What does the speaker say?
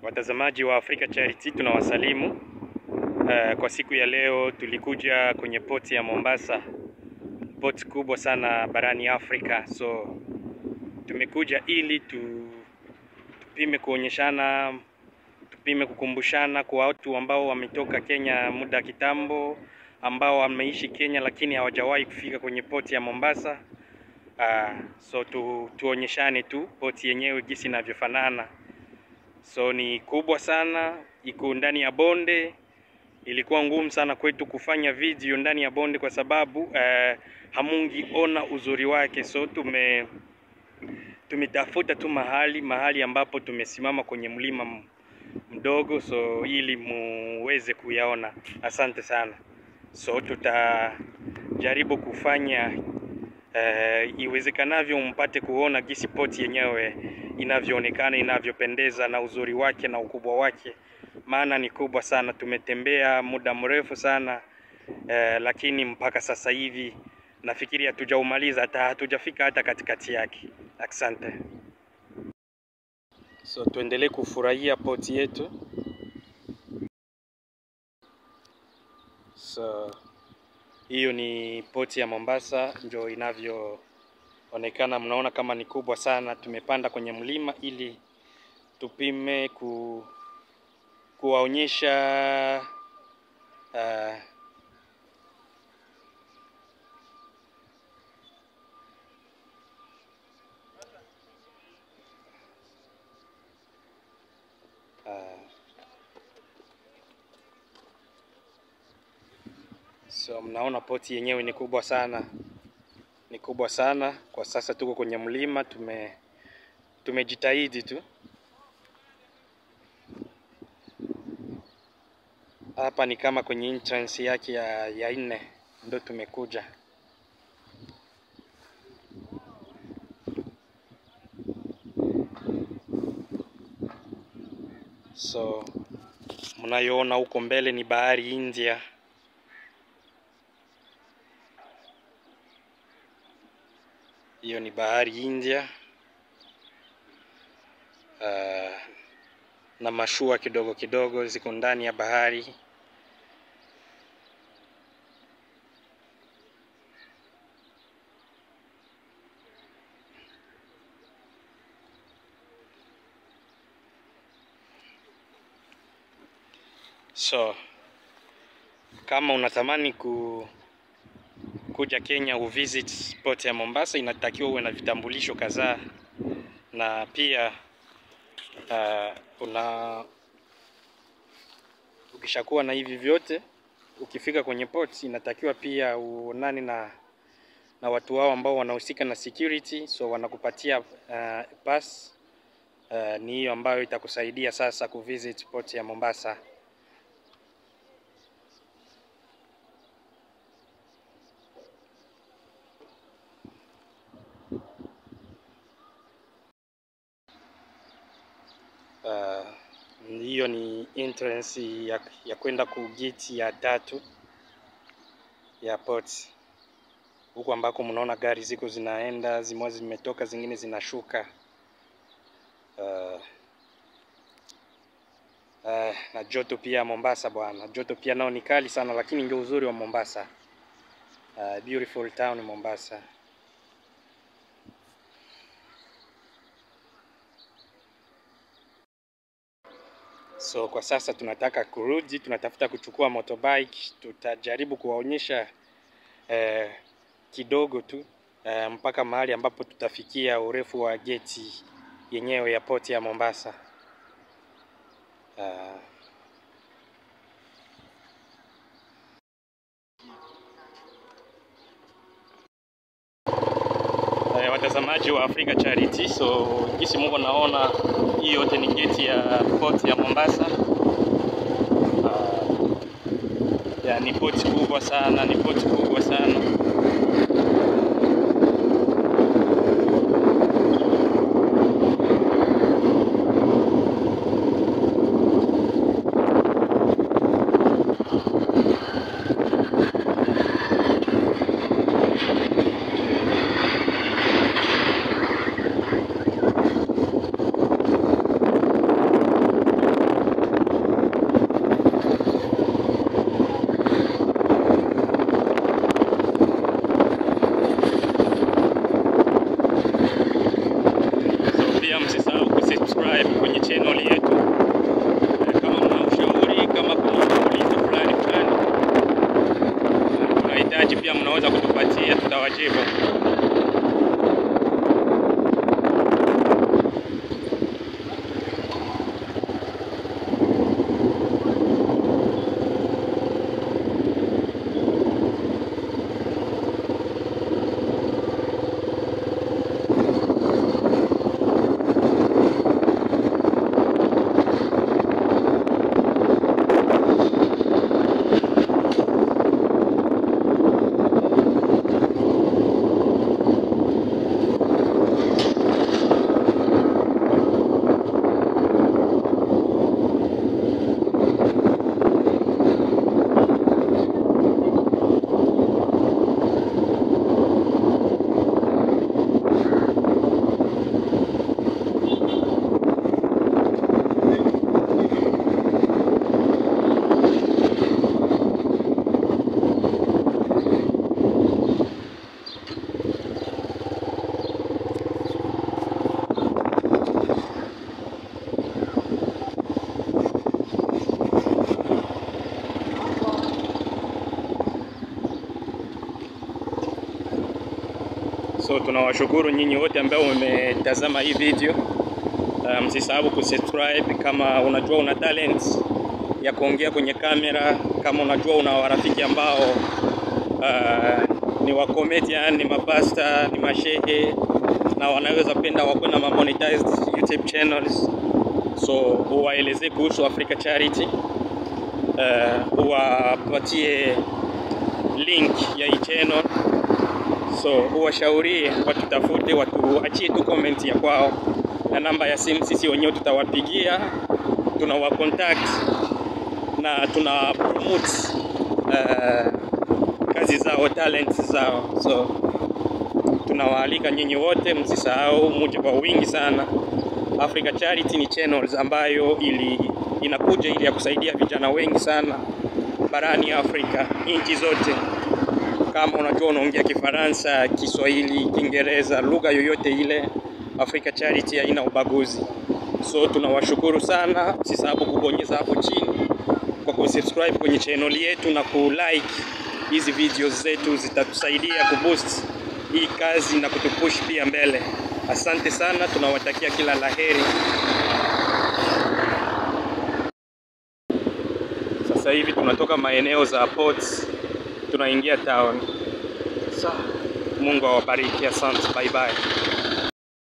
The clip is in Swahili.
Watazamaji wa Africa Charity tunawasalimu. Uh, kwa siku ya leo tulikuja kwenye poti ya Mombasa, poti kubwa sana barani Afrika. So tumekuja ili tu, tupime kuonyeshana, tupime kukumbushana kwa watu ambao wametoka Kenya muda kitambo, ambao wameishi Kenya lakini hawajawahi kufika kwenye poti ya Mombasa. Uh, so tu, tuonyeshane tu poti yenyewe jinsi inavyofanana. So ni kubwa sana, iko ndani ya bonde. Ilikuwa ngumu sana kwetu kufanya video ndani ya bonde kwa sababu uh, hamungiona uzuri wake. So tume tumetafuta tu mahali mahali ambapo tumesimama kwenye mlima m- mdogo, so ili muweze kuyaona. Asante sana. So tutajaribu kufanya uh, iwezekanavyo mpate kuona gisi poti yenyewe inavyoonekana, inavyopendeza na uzuri wake na ukubwa wake, maana ni kubwa sana. Tumetembea muda mrefu sana uh, lakini mpaka sasa hivi nafikiri hatujaumaliza, hata hatujafika hata katikati yake. Asante. So tuendelee kufurahia poti yetu. So hiyo ni poti ya Mombasa, ndio inavyoonekana. Mnaona kama ni kubwa sana. Tumepanda kwenye mlima ili tupime ku, kuwaonyesha uh, uh, so mnaona poti yenyewe ni kubwa sana, ni kubwa sana. Kwa sasa tuko kwenye mlima, tume tumejitahidi tu. Hapa ni kama kwenye entrance yake ya, ya nne ndo tumekuja. So mnayoona huko mbele ni bahari India. Hiyo ni bahari India. Uh, na mashua kidogo kidogo ziko ndani ya bahari. So kama unatamani ku kuja Kenya uvisit port ya Mombasa, inatakiwa uwe na vitambulisho kadhaa, na pia uh, una ukishakuwa na hivi vyote, ukifika kwenye port inatakiwa pia uonane na na watu wao ambao wanahusika na security, so wanakupatia uh, pass uh, ni hiyo ambayo itakusaidia sasa kuvisit port ya Mombasa. Uh, hiyo ni entrance ya, ya kwenda ku gate ya tatu ya port, huku ambako mnaona gari ziko zinaenda, zimwe zimetoka, zingine zinashuka. Uh, uh, na joto pia Mombasa bwana, joto pia nao ni kali sana, lakini ndio uzuri wa Mombasa. Uh, beautiful town Mombasa. So kwa sasa tunataka kurudi, tunatafuta kuchukua motorbike. Tutajaribu kuwaonyesha eh, kidogo tu eh, mpaka mahali ambapo tutafikia urefu wa geti yenyewe ya poti ya Mombasa. Uh, eh, watazamaji wa Africa Charity, so jinsi Mungu naona hii yote ni geti ya port ya Mombasa. Uh, ya, ni port kubwa sana, ni port kubwa sana. tunawashukuru nyinyi wote ambao mmetazama hii video. Uh, msisahau kusubscribe kama unajua una talent ya kuongea kwenye kamera, kama unajua una warafiki ambao uh, ni wa comedian, ni mapasta, ni mashehe na wanaweza penda wakuwe na monetized YouTube channels, so uwaelezee kuhusu Africa Charity, uh, uwapatie link ya hii channel, so uwashaurie watutafute, watuachie tu comment ya kwao na namba ya simu, sisi wenyewe tutawapigia, tunawa contact na tuna promote uh, kazi zao, talents zao, so tunawaalika nyinyi wote, msisahau muje kwa wingi sana. Africa Charity ni channels ambayo ili inakuja ili ya kusaidia vijana wengi sana barani Afrika, nchi zote. Kama unajua unaongea Kifaransa, Kiswahili, Kiingereza, lugha yoyote ile, Africa Charity haina ubaguzi. So tunawashukuru sana, msisahau kubonyeza hapo chini kwa kusubscribe kwenye channel yetu na kulike hizi videos zetu, zitatusaidia kuboost hii kazi na kutupush pia mbele. Asante sana, tunawatakia kila laheri. Sasa hivi tunatoka maeneo za ports tunaingia town. Sa, Mungu awabariki, asante, bye bye.